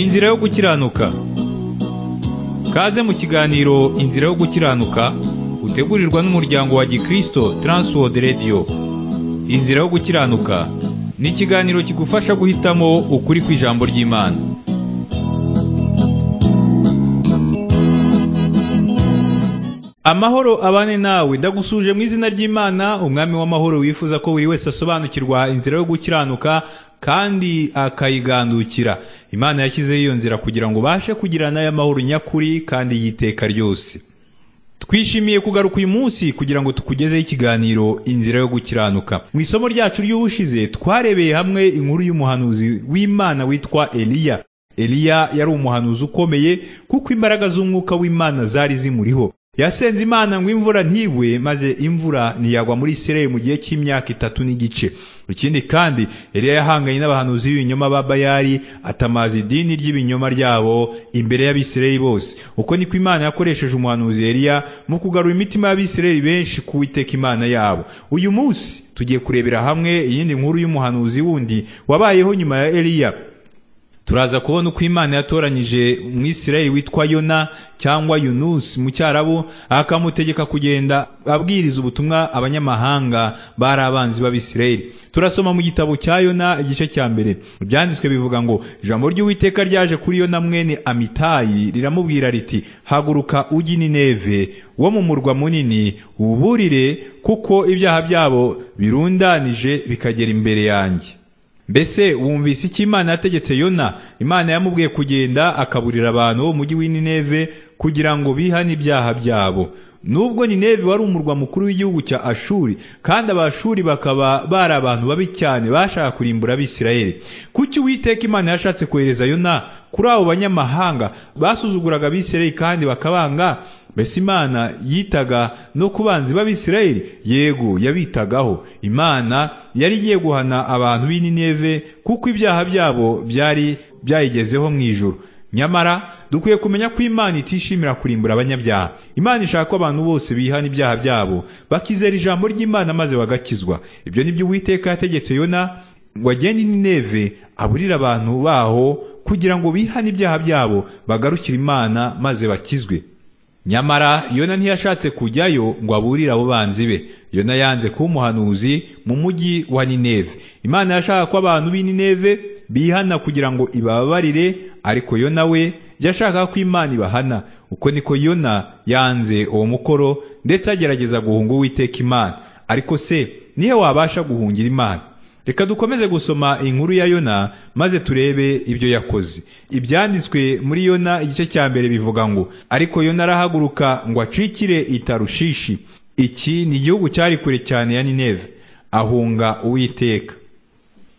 Inzira yo gukiranuka kaze mu kiganiro inzira yo gukiranuka utegurirwa n'umuryango wa gikristo Transworld Radio inzira yo gukiranuka ni ikiganiro kigufasha guhitamo ukuri kw'ijambo ry'imana amahoro abane nawe ndagusuje mu izina ry'imana umwami w'amahoro wifuza ko buri wese asobanukirwa inzira yo gukiranuka kandi akayigandukira imana yashyizeho iyo nzira kugira ngo ubashe kugirana y'amahoro nyakuri kandi y'iteka ryose twishimiye kugaruka uyu munsi kugira ngo tukugezeho ikiganiro inzira yo gukiranuka mu isomo ryacu ry'ubushize twarebeye hamwe inkuru y'umuhanuzi w'imana witwa eliya eliya yari umuhanuzi ukomeye kuko imbaraga z'umwuka w'imana zari zimuriho yasenze imana ngo imvura ntigwe maze imvura ntiyagwa muri isirayeli mu gihe cy'imyaka itatu n'igice ikindi kandi eliya yahanganye n'abahanuzi b'ibinyoma ba bayali atamaza idini ry'ibinyoma ryabo imbere y'abisirayeli bose uko niko imana yakoresheje umuhanuzi eliya mu kugarura imitima y'abisirayeli benshi ku witeka imana yabo uyu munsi tugiye kurebera hamwe iyindi nkuru y'umuhanuzi wundi wabayeho nyuma ya eliya turaza kubona uko imana yatoranyije umwisirayeli witwa yona cyangwa yunusi mu cyarabu akamutegeka kugenda abwiriza ubutumwa abanyamahanga bari abanzi b'abisirayeli turasoma mu gitabo cya yona igice cya mbere ibyanditswe bivuga ngo ijambo ry'uwiteka ryaje kuri yona mwene amitayi riramubwira riti haguruka ujye nineve wo mu murwa munini wuburire kuko ibyaha byabo birundanije bikagera imbere yanjye mbese wumvise icyo imana yategetse yona imana yamubwiye kugenda akaburira abantu bo mu mujyi w'ineve kugira ngo bihane ibyaha byabo nubwo nineve wari umurwa mukuru w'igihugu cya ashuri kandi abashuri bakaba bari abantu babi cyane bashaka kurimbura abisirayeli kuki uwiteka imana yashatse kohereza yona kuri abo banyamahanga basuzuguraga abisirayeli kandi bakabanga mbese imana yitaga no ku banzi b'abisirayeli yego yabitagaho imana yari igiye guhana abantu b'ineve kuko ibyaha byabo byari byayigezeho mu ijoro nyamara dukwiye kumenya ko imana itishimira kurimbura abanyabyaha imana ishaka ko abantu bose bihana ibyaha byabo bakizera ijambo ry'imana maze bagakizwa ibyo ni byo uwiteka yategetse yona ngo agende ineve aburire abantu baho kugira ngo bihane ibyaha byabo bagarukire imana maze bakizwe nyamara yona ntiyashatse kujyayo ngo aburire abo banzi be yona yanze kuba umuhanuzi mu mujyi wa nineve imana yashaka ko abantu b'ineve bihana kugira ngo ibabarire ariko yona we yashaka ko imana ibahana uko niko yona yanze uwo mukoro ndetse agerageza guhunga uwiteka imana ariko se niyo wabasha guhungira imana reka dukomeze gusoma inkuru ya yona maze turebe ibyo yakoze ibyanditswe muri yona igice cya mbere bivuga ngo ariko yona arahaguruka ngo acikire itarushishi iki ni igihugu cyari kure cyane ya nineve ahunga uwiteka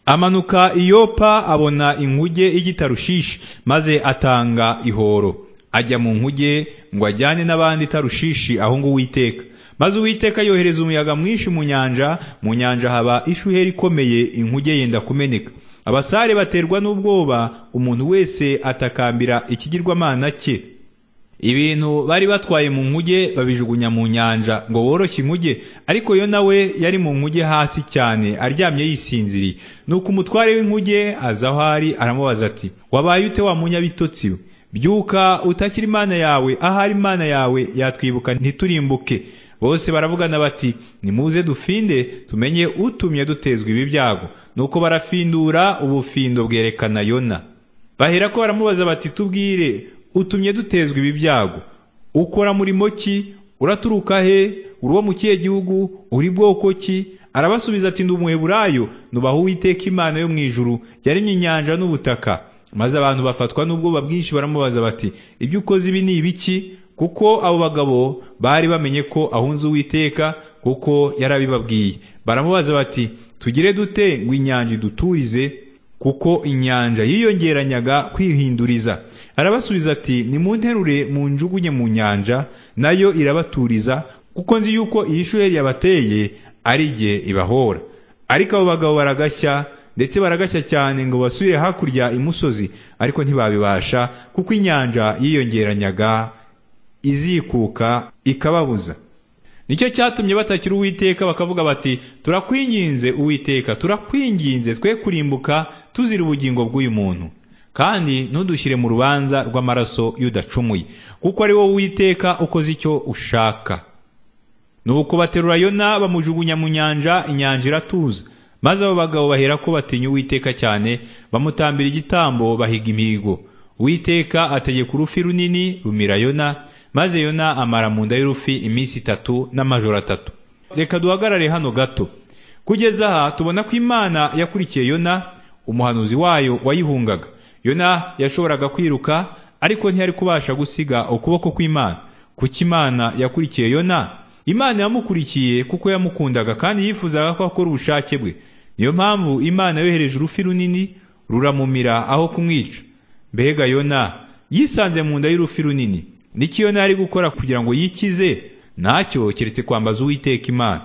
amanuka iyopa abona inkuge y'igitarushishi maze atanga ihoro ajya mu nkuge ngo ajyane n'abandi tarushishi ahunga uwiteka maze uwiteka yohereza umuyaga mwinshi mu nyanja mu nyanja haba ishuheri ikomeye inkuge yenda kumeneka abasare baterwa n'ubwoba umuntu wese atakambira ikigirwamana cye ibintu bari batwaye mu nkuge babijugunya mu nyanja ngo boroshye inkuge ariko yo nawe yari mu nkuge hasi cyane aryamye yisinziriye nuko umutware w'inkuge aza aho ari aramubaza ati wabaye ute wa munyabitotsi we byuka utakira imana yawe ahari imana yawe yatwibuka ntiturimbuke bose baravugana bati nimuze dufinde tumenye utumye dutezwa ibi byago nuko barafindura ubufindo bwerekana yona bahera ko baramubaza bati tubwire utumye dutezwa ibi byago ukora murimo ki uraturuka he uri uwo mu kihe gihugu uri bwoko ki arabasubiza ati ndi umuheburayo nubaha uwiteka imana yo mu ijuru yaremye inyanja n'ubutaka maze abantu bafatwa n'ubwoba bwinshi baramubaza bati ibyo ukoze ibi ni ibiki kuko abo bagabo bari bamenye ko ahunze uwiteka kuko yarabibabwiye baramubaza bati tugire dute ngo inyanja iduturize kuko inyanja yiyongeranyaga kwihinduriza arabasubiza ati nimunterure mu njugunye mu nyanja nayo irabaturiza kuko nzi yuko iyi shuheri yabateye ari jye ibahora ariko abo bagabo baragashya ndetse baragashya cyane ngo basubire hakurya imusozi ariko ntibabibasha kuko inyanja yiyongeranyaga izikuka ikababuza nicyo cyatumye batakira uwiteka bakavuga bati turakwinginze uwiteka turakwinginze twe kurimbuka tuzira ubugingo bw'uyu muntu kandi ntudushyire mu rubanza rw'amaraso y'udacumuye kuko ari wowe witeka ukoze icyo ushaka nuko baterura yona bamujugunya mu nyanja inyanja iratuza maze abo bagabo bahera ko batinya uwiteka cyane bamutambira igitambo bahiga imihigo uwiteka ategeka urufi runini rumira yona maze yona amara mu nda y'urufi iminsi itatu n'amajoro atatu reka duhagarare hano gato kugeza aha tubona ko imana yakurikiye yona umuhanuzi wayo wayihungaga yona yashoboraga kwiruka ariko ntiyari kubasha gusiga ukuboko kw'imana kuko imana yakurikiye yona imana yamukurikiye kuko yamukundaga kandi yifuzaga ko akora ubushake bwe niyo mpamvu imana yohereje urufi runini ruramumira aho kumwica mbega yona yisanze mu nda y'urufi runini n'icyo yona yari gukora kugira ngo yikize ntacyo keretse kwambaza uwiteka imana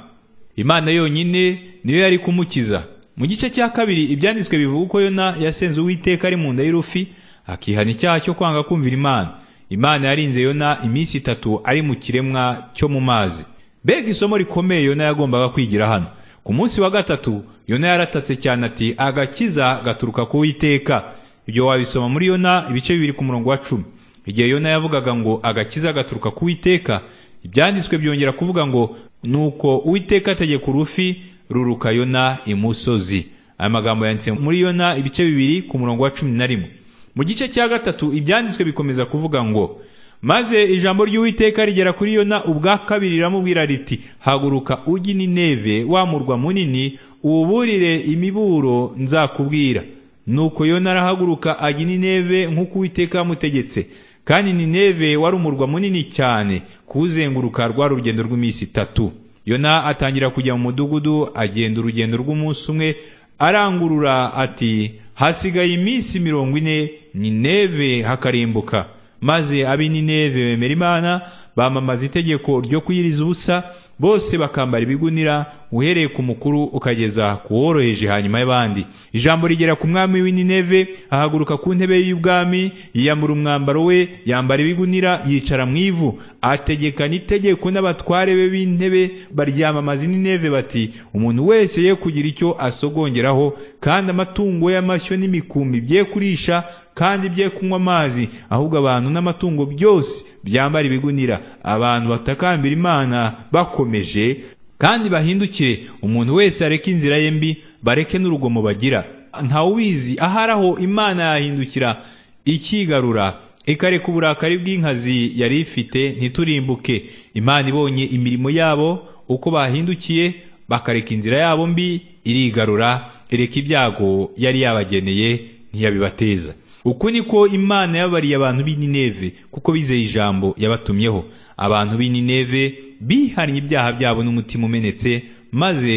imana yonyine niyo yari kumukiza mu gice cya kabiri ibyanditswe bivuga ko yona yasenze uwiteka ari mu nda y'urufi akihana icyaha cyo kwanga kumvira imana imana yarinze yona iminsi itatu ari mu kiremwa cyo mu mazi mbega isomo rikomeye yona yagombaga kwigira hano ku munsi wa gatatu yona yaratatse cyane ati agakiza gaturuka ku witeka ibyo wabisoma muri yona ibice bibiri ku murongo wa cumi igihe yona yavugaga ngo agakiza gaturuka ku witeka ibyanditswe byongera kuvuga ngo nuko uwiteka ategeka urufi ruruka yona imusozi aya magambo yanditse muri yona ibice bibiri ku murongo wa cumi na rimwe mu gice cya gatatu ibyanditswe bikomeza kuvuga ngo maze ijambo ry'uwiteka rigera kuri yona ubwa kabiri riramubwira riti haguruka ujye nineve wa murwa munini uwuburire imiburo nzakubwira nuko yona arahaguruka ajya nineve nk'uko uwiteka yamutegetse kandi nineve wari umurwa munini cyane kuwuzenguruka rwa rugendo rw'iminsi itatu yona atangira kujya mu mudugudu agenda urugendo rw'umunsi umwe arangurura ati hasigaye iminsi mirongo ine nineve hakarimbuka maze ab'i nineve bemera imana bamamaza itegeko ryo kuyiriza ubusa bose bakambara ibigunira uhereye ku mukuru ukageza ku woroheje hanyuma y'abandi ijambo rigera ku mwami w'ineve ahaguruka ku ntebe y'ubwami yiyambura umwambaro we yambara ibigunira yicara mu ivu ategekana itegeko n'abatware be b'intebe baryamamaza ineve bati umuntu wese ye kugira icyo asogongeraho kandi amatungo y'amashyo n'imikumbi bye kurisha kandi bye kunywa amazi ahubwo abantu n'amatungo byose byambara ibigunira abantu batakambira imana bakomeje kandi bahindukire umuntu wese areke inzira ye mbi bareke n'urugomo bagira ntawubizi ahari aho imana yahindukira ikigarura ikareka uburakari bw'inkazi yari ifite ntiturimbuke imana ibonye imirimo yabo uko bahindukiye bakareka inzira yabo mbi irigarura ireka ibyago yari yabageneye ntiyabibateza uku niko imana yabariye abantu b'ineve kuko bizeye ijambo yabatumyeho abantu b'ineve bihannye ibyaha byabo n'umutima umenetse maze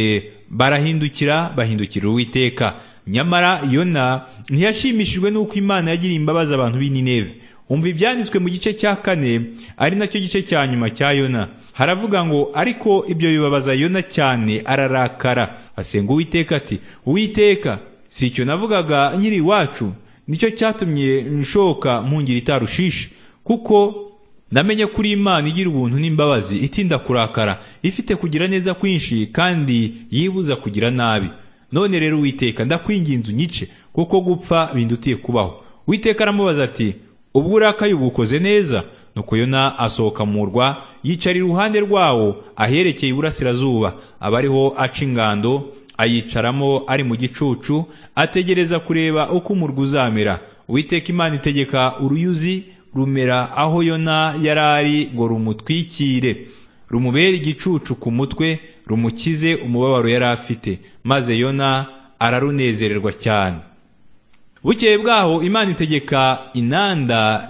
barahindukira bahindukira uwiteka nyamara yona ntiyashimishijwe n'uko imana yagiriye imbabazi abantu b'ineve umva ibyanditswe mu gice cya kane ari nacyo gice cya nyuma cya yona haravuga ngo ariko ibyo bibabaza yona cyane ararakara asenga uwiteka ati uwiteka si icyo navugaga nyiri iwacu nicyo cyatumye nshoka mpungira itarushishi kuko namenye kuri imana igira ubuntu n'imbabazi itinda kurakara ifite kugira neza kwinshi kandi yibuza kugira nabi none rero witeka ndakwinginze unyice kuko gupfa bindutiye kubaho witeka aramubaza ati ubwo urakaye uba ukoze neza nuko yona asohoka mu murwa yicara iruhande rwawo aherekeye iburasirazuba aba ariho aca ingando ayicaramo ari mu gicucu ategereza kureba uko umurwa uzamera uwiteka imana itegeka uruyuzi rumera aho yona yari ari ngo rumutwikire rumubere igicucu ku mutwe rumukize umubabaro yari afite maze yona ararunezererwa cyane bukeye bwaho imana itegeka inanda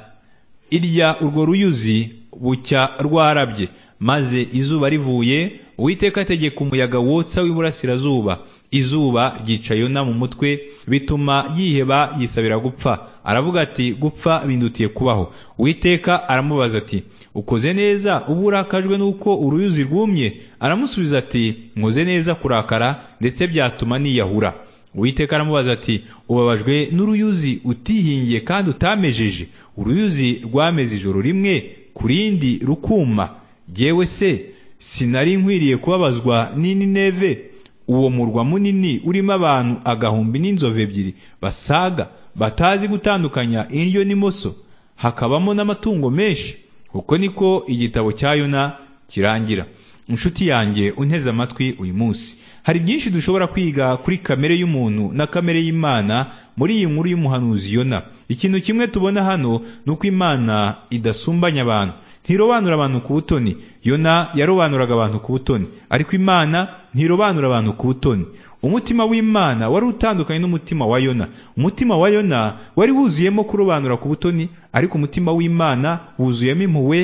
irya urwo ruyuzi bucya rwarabye maze izuba rivuye uwiteka ategeka umuyaga wotsa w'iburasirazuba izuba ryica yona mu mutwe bituma yiheba yisabira gupfa aravuga ati gupfa bindutiye kubaho uwiteka aramubaza ati ukoze neza uba urakajwe n'uko uruyuzi rwumye aramusubiza ati nkoze neza kurakara ndetse byatuma niyahura uwiteka aramubaza ati ubabajwe n'uruyuzi utihingiye kandi utamejeje uruyuzi rwameze ijoro rimwe ku rindi rukuma jyewe se sinari nkwiriye kubabazwa n'ineve uwo murwa munini urimo abantu agahumbi n'inzovu ebyiri basaga batazi gutandukanya indyo n'imoso hakabamo n'amatungo menshi uko niko igitabo cya yona kirangira inshuti yanjye unteze amatwi uyu munsi hari byinshi dushobora kwiga kuri kamere y'umuntu na kamere y'imana muri iyi nkuru y'umuhanuzi yona ikintu kimwe tubona hano ni uko imana idasumbanya abantu ntirobanura abantu ku butoni yona yarobanuraga abantu ku butoni ariko imana ntirobanura abantu ku butoni umutima w'imana wari utandukanye n'umutima wa yona umutima wa yona wari wuzuyemo kurobanura ku butoni ariko umutima w'imana wuzuyemo impuhwe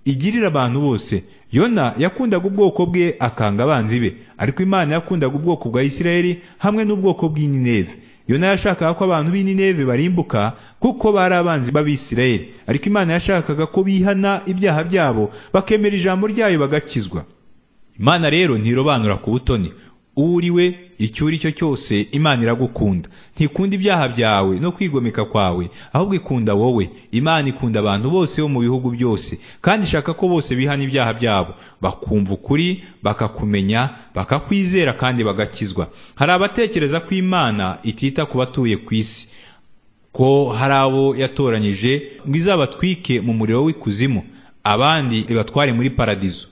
igirira abantu bose yona yakundaga ubwoko bwe akanga abanzi be ariko imana yakundaga ubwoko bwa isirayeli hamwe n'ubwoko bw'ineve yona yashakaga ko abantu b'ineve barimbuka kuko bari abanzi b'abisirayeli ariko imana yashakaga ko bihana ibyaha byabo bakemera ijambo ryayo bagakizwa imana rero ntirobanura ku butoni uriwe icyo uri cyo cyose imana iragukunda ntikunda ibyaha byawe no kwigomeka kwawe ahubwo ikunda wowe imana ikunda abantu bose bo mu bihugu byose kandi ishaka ko bose bihana ibyaha byabo bakumva ukuri bakakumenya bakakwizera kandi bagakizwa hari abatekereza ko imana itita ku batuye ku isi ko hari abo yatoranyije ngo izabatwike mu muriro w'ikuzimu abandi ibatware muri paradizo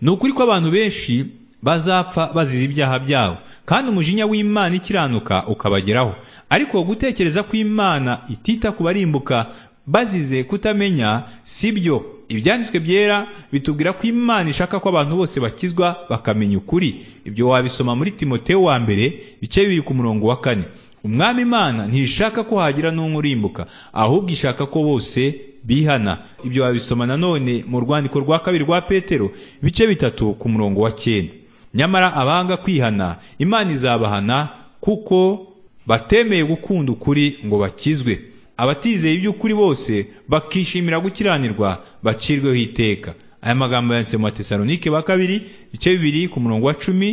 ni ukuri ko abantu benshi bazapfa bazize ibyaha byabo kandi umujinya w'imana ikiranuka ukabageraho ariko gutekereza ko imana itita ku barimbuka bazize kutamenya si byo ibyanditswe byera bitubwira ko imana ishaka ko abantu bose bakizwa bakamenya ukuri ibyo wabisoma muri timoteo wa mbere bice bibiri ku murongo wa kane umwami imana ntishaka ko hagira n'umwe urimbuka ahubwo ishaka ko bose bihana ibyo wabisoma nanone mu rwandiko rwa kabiri rwa petero ibice bitatu ku murongo wa cyenda nyamara abanga kwihana imana izabahana kuko batemeye gukunda ukuri ngo bakizwe abatizeye iby'ukuri bose bakishimira gukiranirwa bacirweho iteka aya magambo yanditse mu batesalonike ba kabiri ibice bibiri ku murongo wa cumi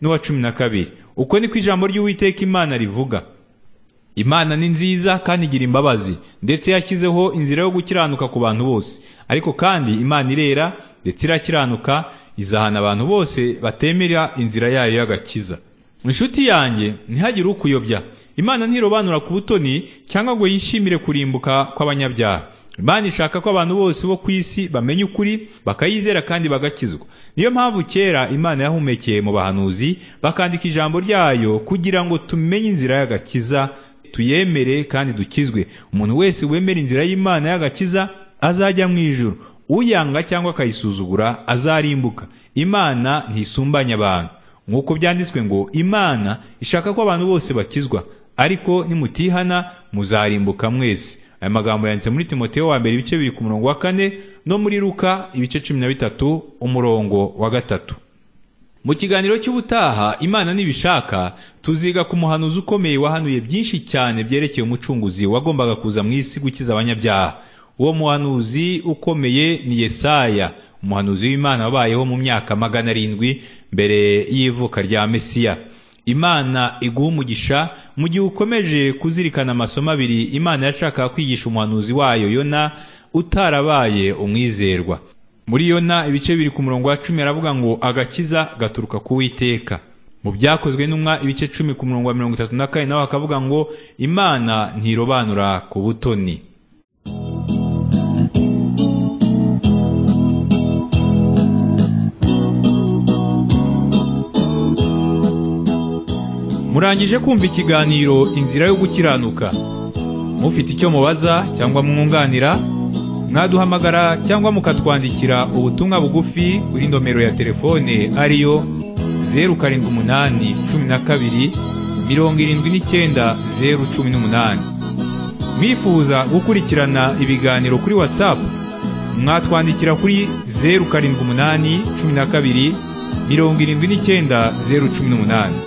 n'uwa cumi na kabiri uko niko ijambo ry'uwiteka imana rivuga imana ni nziza kandi igira imbabazi ndetse yashyizeho inzira yo gukiranuka ku bantu bose ariko kandi imana irera ndetse irakiranuka izahana abantu bose batemera inzira yayo y'agakiza inshuti yanjye ntihagire ukuyobya imana ntirobanura ku butoni cyangwa ngo yishimire kurimbuka kw'abanyabyaha imana ishaka ko abantu bose bo ku isi bamenya ukuri bakayizera kandi bagakizwa niyo mpamvu kera imana yahumekeye mu bahanuzi bakandika ijambo ryayo kugira ngo tumenye inzira y'agakiza tuyemere kandi dukizwe umuntu wese wemera inzira y'imana y'agakiza azajya mu ijoro uyanga cyangwa akayisuzugura azarimbuka imana ntisumbanya abantu nk'uko byanditswe ngo imana ishaka ko abantu bose bakizwa ariko nimutihana muzarimbuka mwese aya magambo yanditse muri timoteo wa mbere ibice bibiri ku murongo wa kane no muri ruka ibice cumi na bitatu umurongo wa gatatu mu kiganiro cy'ubutaha imana nibishaka tuziga ku muhanuzi ukomeye wahanuye byinshi cyane byerekeye umucunguzi wagombaga kuza mu isi gukiza abanyabyaha uwo muhanuzi ukomeye ni yesaya umuhanuzi w'imana wabayeho mu myaka magana arindwi mbere y'ivuka rya mesiya imana iguha umugisha mu gihe ukomeje kuzirikana amasomo abiri imana yashakaga kwigisha umuhanuzi wayo yona utarabaye umwizerwa muri yona ibice biri ku murongo wa cumi aravuga ngo agakiza gaturuka ku witeka mu byakozwe n'umwa ibice cumi ku murongo wa mirongo itatu na kane nawe akavuga ngo imana ntirobanura ku butoni murangije kumva ikiganiro inzira yo gukiranuka mufite icyo mubaza cyangwa mwunganira mwaduhamagara cyangwa mukatwandikira ubutumwa bugufi kuri nomero ya telefone ariyo zeru karindwi umunani cumi na kabiri mirongo irindwi n'icyenda zeru cumi n'umunani mwifuza gukurikirana ibiganiro kuri watsapu mwatwandikira kuri zeru karindwi umunani cumi na kabiri mirongo irindwi n'icyenda zeru cumi n'umunani